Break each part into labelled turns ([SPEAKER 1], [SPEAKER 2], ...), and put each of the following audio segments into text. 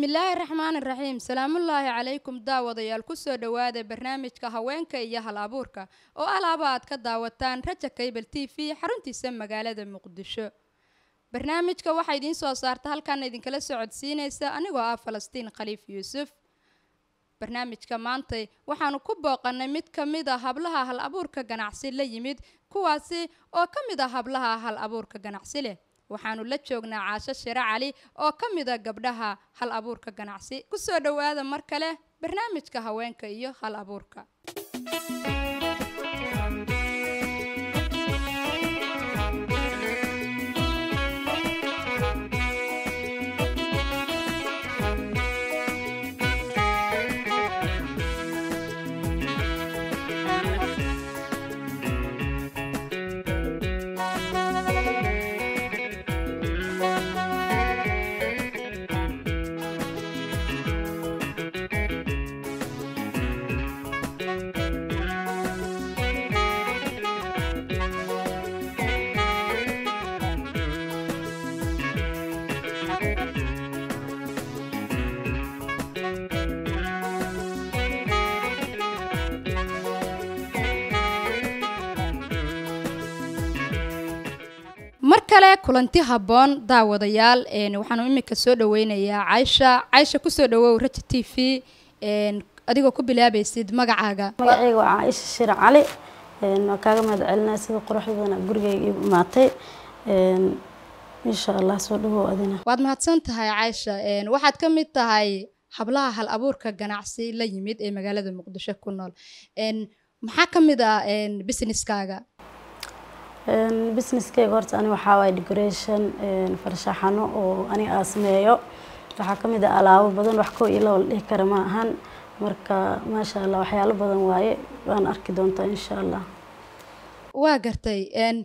[SPEAKER 1] bismillaahi raxmaani raxiim salaamullaahi calaykum daawadayaal kusoo dhowaada barnaamijka haweenka iyo hal abuurka oo alaaba aad ka daawataan raja kaybal t v xaruntiisa magaalada muqdisho barnaamijka waxaa idiin soo saarta halkaana idinkala socodsiinaysa anigoo ah falastiin khaliif yuusuf barnaamijka maantay waxaanu ku booqanay mid ka mid a hablaha hal abuurka ganacsi la yimid kuwaasi oo ka mid a hablaha hal abuurka ganacsi leh waxaanu la joognaa caasho shiro cali oo ka mid a gabdhaha hal abuurka ganacsi kusoo dhowaada mar kale barnaamijka haweenka iyo hal abuurka mar kale kulanti habboon daawadayaal waxaanu imika soo dhaweynayaa caysha caysha kusoo dhawow raja t v adigoo ku bilaabaysid magacaaga
[SPEAKER 2] magacayga waa caaisha shir cali waa kaaga mahad celinaya sida quruxda badan gurigayga ii imaatay insha allah soo dhawow adina
[SPEAKER 1] waad mahadsan tahay caysha waxaad ka mid tahay hablaha hal abuurka ganacsi la yimid ee magaalada muqdisho ku nool maxaa ka mid ah businesskaaga
[SPEAKER 2] businesskayga horta ani waxaa waay decoration farshaxano oo ani aa sameeyo waxaa kamid ah alaabo badan wax kow iyo laba la dhihi kara ma ahan marka maasha allah waxyaalo badan waaye waan arki doontaa insha allah
[SPEAKER 1] waa gartay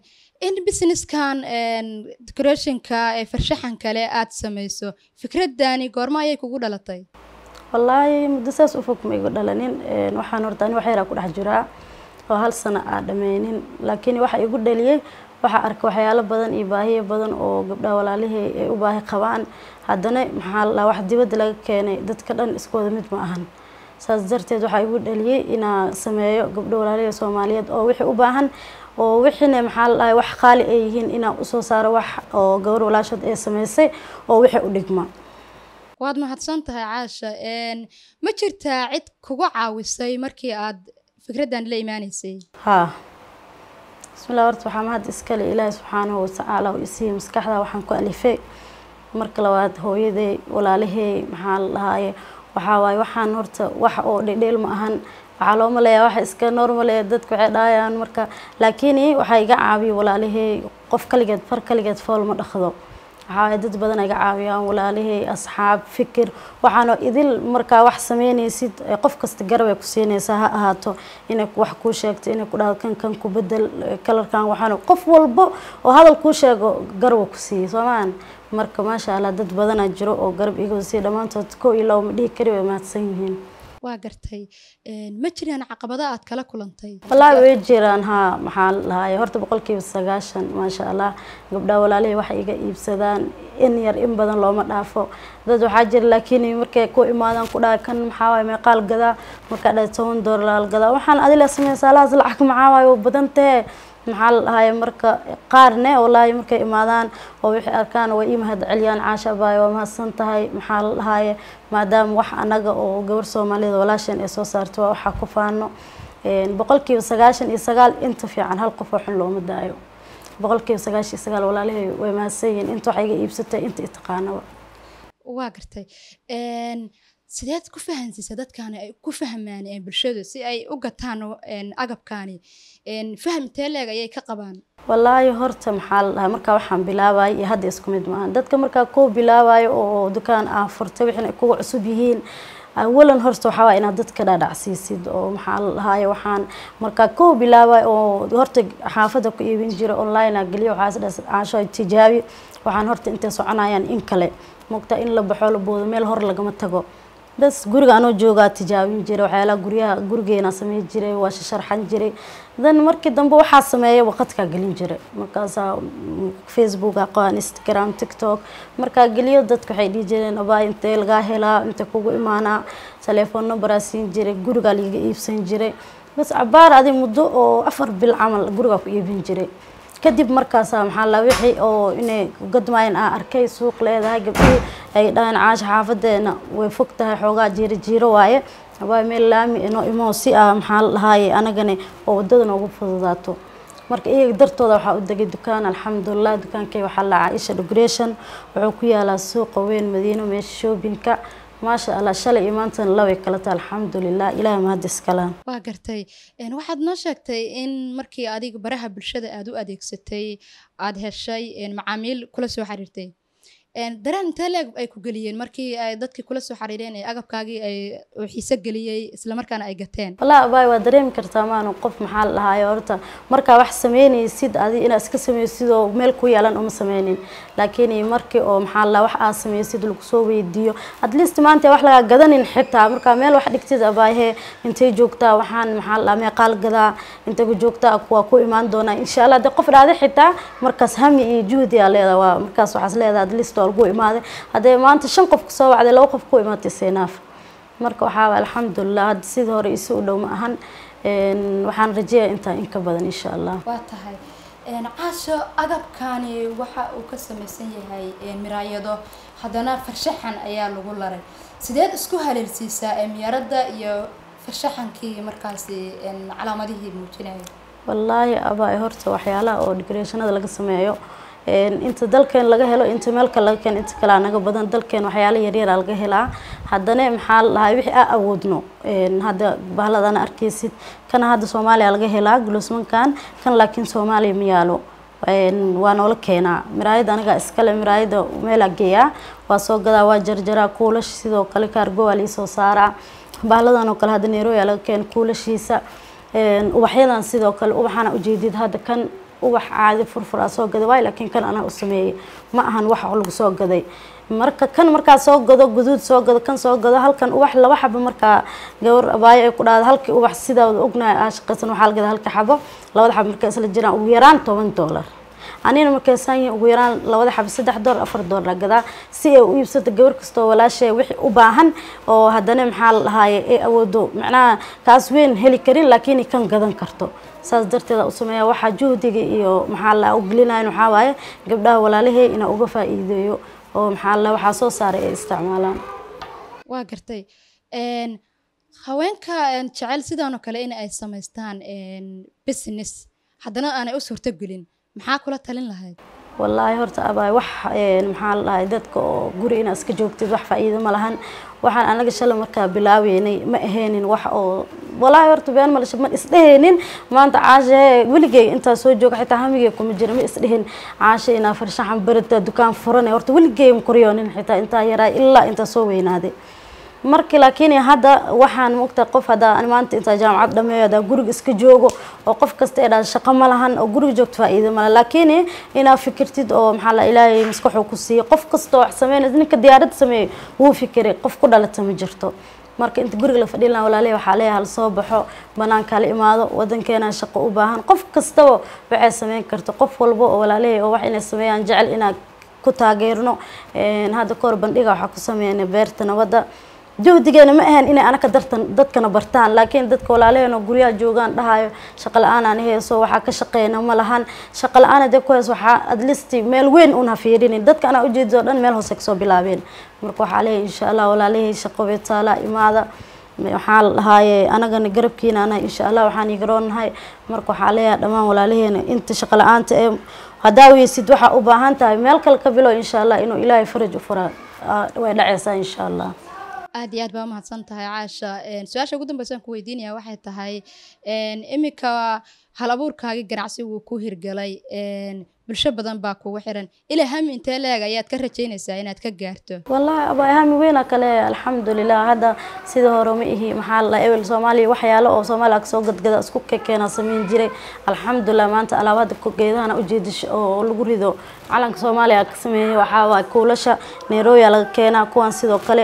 [SPEAKER 1] in businesskan decorationka ee farshaxan kale aada sameyso fikradani goormo ayay kugu dhalatay
[SPEAKER 2] wallaahi muddo saas u fog ma igu dhalanin waxaan horta ani wax yaraa ku dhex jiraa oo hal sano aa dhameynin laakiin waxa igu dhaliyey waxaa arka waxyaalo badan iyo baahiyo badan oo gabdhaha walaalihii ay u baahi qabaan haddana maxaa la wax dibadda laga keenay dadka dhan iskooda mid ma ahan saas darteed waxaa igu dhaliyey inaa sameeyo gabdho walaalihii soomaaliyeed oo wixii u baahan oo wixiina maxaa la dhahay wax qaali ay yihiin inaa usoo saaro wax oo gabar walaashood ee sameysay oo wixii u dhigma
[SPEAKER 1] waad mahadsan tahay caasha ma jirtaa cid kugu caawisay markii aad fikraddan la imaaneysay
[SPEAKER 2] haa bismillah horta waxaa mahad iskale ilaahi subxaanahu watacaala oo isiiya maskaxda waxaan ku alifay marka labaad hooyaday walaalahey maxaa la dhahaaye waxaa waaye waxaan horta wax oo dhedheel ma ahan waxaa loo maleeyaa waxa iska normale dadku waxay dhahayaan marka laakiin waxaa iga caawiya walaalahey qof kaligeed far kaligeed fool ma dhaqdo waxaa dad badan iga caawiyaan walaalihii asxaab fikir waxaana idil markaa wax sameynaysid qof kasta garabay ku siinaysaa ha ahaato inay wax kuu sheegto inay ku dhahdo kan kan ku bedel kalarkan waxaana qof walbo oo hadal kuu sheego garaba ku siiya soomaan marka maasha allah dad badanaa jiro oo garab iga siiya dhammaantood kow iyo laba ma dhihi kari way mahadsan yihiin
[SPEAKER 1] waa gartay ma jiraan caqabado aad kala kulantay
[SPEAKER 2] wallaahi way jiraan haa maxaa lahaay horta boqolkiiba sagaashan maasha allah gabdhaha walaalihii waxay iga iibsadaan in yar in badan looma dhaafo dad waxaa jira laakiin markay ku imaadaan ku dhahay kan maxaa waaye meeqaal gadaa markaa dhahay toban doollar gadaa waxaan adila sameysaa alahaas lacag maxaa waaye waa badan tahe maxaa la dhahaye marka qaarne wallaahi markay imaadaan oo wixii arkaan way ii mahad celiyaan caasha abaaye waa mahadsan tahay maxaa la dhahaye maadaama wax anaga oo gabar soomaaliyada walaasheen ay soo saarto waa waxaa ku faano boqolkiiba sagaashan iyo sagaal inta fiican hal qof oo xun looma daayo boqolkiiba sagaashan iyo sagaal walaalihii way mahadsan yihiin inta wax iga iibsatay inta itaqaanaba
[SPEAKER 1] waa gartay sideed ku fahansiisa dadkaani ay ku fahmaan bulshadu si ay u gataan agabkaani faham teeleeg ayay ka qabaan
[SPEAKER 2] wallaahi horta maxaa la dhahay markaa waxaan bilaabayo iyo hadda isku mid maahan dadka markaa koo bilaabayo oo dukaan ah furtay wixin ay kuga cusub yihiin awalan horta waxaa waaya inaad dadka dhaadhacsiisid oo maxaa la dhahaye waxaan markaa koo bilaabayo oo horta xaafadda ku iibin jira online a geliyo waxaas dhas caasho tijaabi waxaan horta intay soconayaan in kale mogtaa in la baxo la boodo meel hor lagama tago bas guriga anoo joogaa tijaabin jiray waxyaalaha guryaha gurigeena sameyn jiray waa sharxan jiray dan markii dambe waxaa sameeya waqadkaa gelin jiray markaasaa facebook aqoon instagram tiktok markaa geliyo dadka waxay dhihi jireen abaa intee lagaa helaa intee kugu imaanaa telefoon numberaa siin jiray gurigaa laiga iibsan jiray bas cabaar adi muddo oo afar bil camal gurigaa ku iibin jiray kadib markaasa maxaa la wixii oo inay gadmaayan aa arkay suuq leedahay gabdhii ay dhahaan caasha xaafadeena way fog tahay xoogaa jiiro jiiro waaye abaa meel laami inoo imo si ah maxaa la dhahaaye anagani oo wadada noogu fududaato marka iyaga dartooda waxaa u degay dukaan alxamdulilah dukaankay waxaa la caaisha decoration wuxuu ku yaalaa suuqa weyn madiino meesha shoobinka maasha allah shalay iyo maantana laway kala tahay alxamdulilah ilaah mahad iskalaan
[SPEAKER 1] waa gartay waxaad noo sheegtay in markii adiga baraha bulshada aada u adeegsatay aada heshay macaamiil kula soo xiriirtay dareen intee leeg ay ku geliyeen markii ay dadkii kula soo xiriireen ee agabkaagii ay xiise geliyey islamarkaana ay gateen
[SPEAKER 2] wallaahi abaay waa dareemi kartaa maanu qof maxaa la dhahaayo horta markaa wax sameynaysid adi inaad iska sameysid oo meel ku yeelan uma sameynin laakiin markii oo maxaa la wax aad sameysid lagu soo weydiiyo at least maanta wax lagaa gadanin xitaa markaa meel wax dhigtid abaayhe intay joogtaa waxaan maxaa la meeqaal gadaa intay ku joogtaa waa ku imaan doonaa insha allah dee qof dhaaday xitaa markaas hami iyo juhdi aa leedahay waa markaas waxaas leedahay at least waa lagu imaaday haddee maanta shan qof kusoo wacday laba qof ku imaatay seenaaf marka waxaa alxamdulilah hadda sidii hore isu u dhow ma ahan waxaan rajeeyaa intaa in ka badan insha allah
[SPEAKER 1] waa tahay caasho agabkani waxa uu ka samaysan yahay miraayado haddana farshaxan ayaa lagu laray sideed isku haleelsiisaa miyaaradda iyo farshaxankii markaasi calaamadihii muujinaya
[SPEAKER 2] wallaahi abaa horta waxyaalaha oo decorationada laga sameeyo inta dalkeen laga helo inta meelka laga keeno inta kalea naga badan dalkeen waxyaala yaryara laga helaa haddana maxaa la dhahay wixii aa awoodno hadda bahladana arkeysid kana hadda soomaaliya laga helaa gulosmankan kan laakiin soomaaliya ma yaalo waa noola keenaa miraayada anigaa iskale miraayada meelaa geeyaa waa soo gadaa waa jarjaraa kuulash sidoo kale kaargo waa liisoo saaraa bahladan oo kale hadda neeroya laga keena kuulashiisa ubaxyadan sidoo kale ubaxana ujeedid hadda kan ubax caadi furfuraa soo gaday waay laakiin kan anaa u sameeyey ma ahan wax lagu soo gaday marka kan markaa soo gado guduud soo gado kan soo gado halkan ubax laba xabo markaa gawar abaayo ay ku dhahda halkii ubax sidaa ognahay aa shaqaysan waxaa la gadaa halka xabo labada xabo markaa isla jiraan ugu yaraan toban doolar anina markaysan yihiin ugu yaraan labada xabo saddex doolar afar doolar gadaa si ay u iibsato gabar kastoo walaashay wixii u baahan oo haddana maxaa la dhahaaye ay awoodo macnaha kaas weyn heli karin laakiin kan gadan karto saas darteeda u sameeya waxaa juhdiga iyo maxaa la u gelinayan waxaa waaye gabdhaha walaalahey inaa uga faa'iideeyo oo maxaa la waxaa soo saaray ay isticmaalaan
[SPEAKER 1] waa gartay haweenka jecel sidaan oo kale in ay samaystaan business haddana aanay u suurtogelin maxaa kula talin lahayd
[SPEAKER 2] wallaahi horta abaay wax maxaa la dhahay dadka oo guri inaad iska joogtid wax faa'iido ma lahan waxaan anaga shalay markaa bilaabeynay ma ahaynin wax oo wallaahi horta been malasha ma isdhehaynin maanta caashe weligay intaa soo jooga xitaa hamigay kuma jira ma isdhehin caashe inaa farshaxan barata dukaan furane horta weligay ma koryoonin xitaa intaa yaraa ilaa intaa soo weynaaday markii laakiin hadda waxaan mogta qof haddaa maanta intaa jaamacad dhameeyo haddaa guriga iska joogo oo qof kasta ee dhaa shaqo ma lahan oo guriga joogto faa'iido male laakiin inaa fikirtid oo maxaa la ilaahay maskaxuu ku siiyo qof kasta wax sameynay ninka diyaarad sameeyo wuu fikiray qof ku dhalata ma jirto marka inta guriga la fadhin lahaa walaalihi waxaa leeyahay hal soo baxo banaanka la imaado wadankeena shaqo u baahan qof kastaba waxay sameyn karta qof walba oo walaalihi oo wax inay sameeyaan jecel inaa ku taageerno hadda kahor bandhiga waxaa ku sameynay beerta nabadda juhdigeena ma ahan inay anaka dartan dadkana bartaan laakiin dadka walaalaheen oo guryaha joogaan dhahayo shaqo la-aan aan heeso waxaa ka shaqeyna ma lahan shaqo la-aan hadee ku heeso waxaa adlisti meel weyn un ha fiirinin dadka anaa ujeedid oo dhan meel hoose kasoo bilaabeen marka waxaa leeyahay insha allah walaalahey shaqo beetaala imaada waxaa la dhahaaye anagana garabkiina anahay insha allah waxaan igaroonahay marka waxaa leeyahay dhammaan walaalaheena inta shaqo la-aanta ee haddaa weysid waxaa u baahan tahay meel kale ka bilo insha allah inuu ilaahay faraj u fura way dhaceysaa insha allah
[SPEAKER 1] aad iyo aad baa umahadsan tahay caasha su-aasha ugu dambeysaan ku weydiinaya waxay tahay iminka hal abuurkaagii ganacsi wuu ku hirgalay bulsho badan baa kugu xiran ilaa hami intee leeg ayaad ka rajeynaysaa inaad ka gaarto
[SPEAKER 2] wallaahi abaa hami weyna kale alxamdulilah hadda sida hore ma ihi maxaa la ebel soomaaliya waxyaalo oo soomaaliya kasoo gadgada isku kekeena sameyn jiray alxamdulilah maanta alaabada geedahana ujeedisha oo lagu rido calanka soomaaliya ka sameeyay waxaa waay kuulasha nairobiya laga keenaa kuwan sidoo kale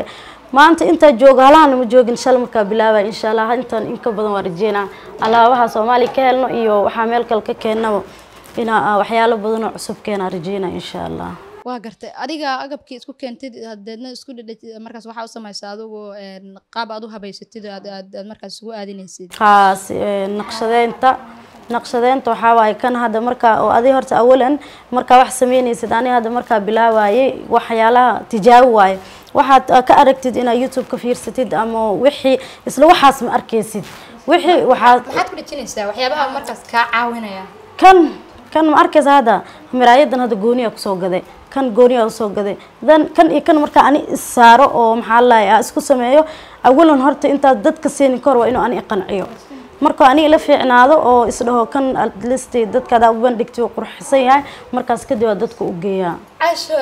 [SPEAKER 2] maanta intaa jooga halaana ma joogin shala markaa bilaabay insha allah intaan in ka badan waa rajeynaa alaabaha soomaaliya ka helno iyo waxaa meel kale ka keennaba inaa waxyaalo badan oo cusub keenaa rajeynaa insha allah
[SPEAKER 1] waa gartay adiga agabkii isku keentid hadeedna isku dhedhetid markaas waxaa u samaysa adigu qaab aad u habaysatid aad aad aad markaas isugu aadinaysid
[SPEAKER 2] haas naqshadeynta naqshadeynta waxaa waaye kan hadda markaa oo adi horta awalan markaa wax sameynaysid ani hadda markaa bilaabayay waxyaalaha tijaabi waaye waxaad ka aragtid inaad youtube ka fiirsatid ama wixii isla waxaas ma arkaysid wixii waxaad
[SPEAKER 1] maxaad ku dhejinaysaa waxyaabaha markaas kaa caawinaya
[SPEAKER 2] kan kan ma arkaysa hadda miraayadan hadda gooniya kusoo gaday kan gooniya usoo gaday dan kan iyo kan markaa ani issaaro oo maxaa lalahay isku sameeyo awalan horta intaad dadka siinin kahor waa inuu ani iqanciyo marka ani ila fiicnaado oo isdhaho kan atlist dadkaada u bandhigtay uu qurxisan yahay markaas kadib waa dadka u geeyaa
[SPEAKER 1] casho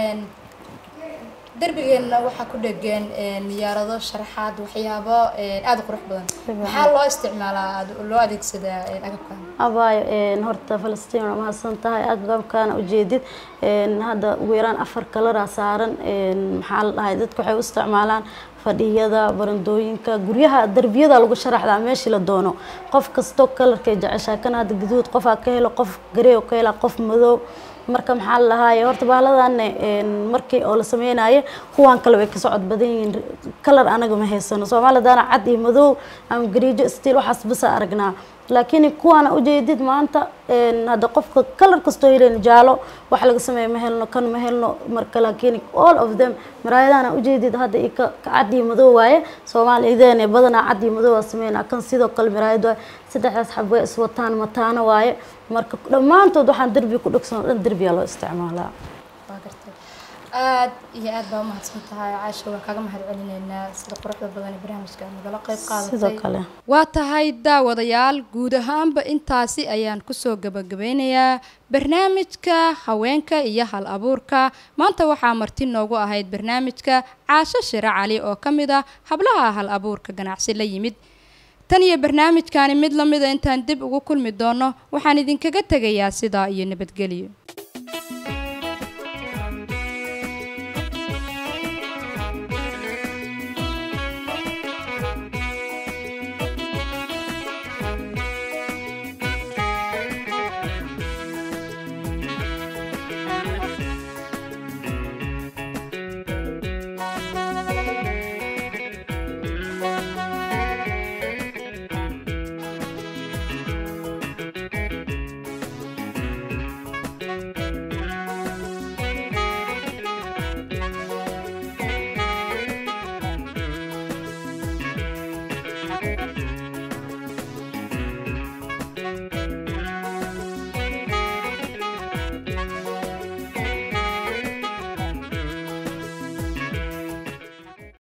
[SPEAKER 1] derbigeena waxaa ku dhegan miyaarado sharaxaad waxyaabo aada u qurux badan maxaa loo isticmaalaa loo adeegsadaa agabkan
[SPEAKER 2] abaayo horta falastiin waa mahadsan tahay aada agabkaana ujeedid hadda ugu yaraan afar kalaraa saaran maxaa la dhahay dadka waxay u isticmaalaan fadhiyada barandooyinka guryaha darbiyada lagu sharaxdaa meeshii la doono qof kastoo kalarkay jeceshaa kan hadda guduud qofaa ka helo qof garey oo ka hela qof madow marka maxaa la lahaaye horta baaladan markii oo la sameynayo kuwaan kale way ka socod badan yihiin kalar anaga ma haysano soomaalidana cad iyo madow ama gariijo stiil waxaas basa aragnaa laakiin kuwaana ujeedid maanta hadda qofka kalar kastoo helen jaalo wax laga sameeya ma helno kan ma helno marka laakiin all of them maraayadana ujeedid hadda i ka cad iyo madow waaye soomaalideena badanaa cad iyo madow waa sameynaa kan sidoo kale maraayad waaye saddexdaas xab way iswataan mataano waaye marka dhammaantood waxaan derbi ku dhegsan oo dhan derbiyaa loo isticmaalaa
[SPEAKER 1] waa gartay aad iyo aad baa umahadsan tahay caasha waa kaaga mahad celineynaa sida quruxda badan ee barnaamijka aad nagala qayb
[SPEAKER 2] sidoo
[SPEAKER 1] qaadatay
[SPEAKER 2] kale
[SPEAKER 1] waa tahay daawadayaal guud ahaanba intaasi ayaan kusoo gabagabeynayaa barnaamijka haweenka iyo hal abuurka maanta waxaa marti noogu ahayd barnaamijka caasho shire cali oo ka mid ah hablaha hal abuurka ganacsi la yimid tan iyo barnaamijkani mid la mida intaan dib ugu kulmi doono waxaan idinkaga tegayaa sidaa iyo nabadgelyo
[SPEAKER 3] Thank you.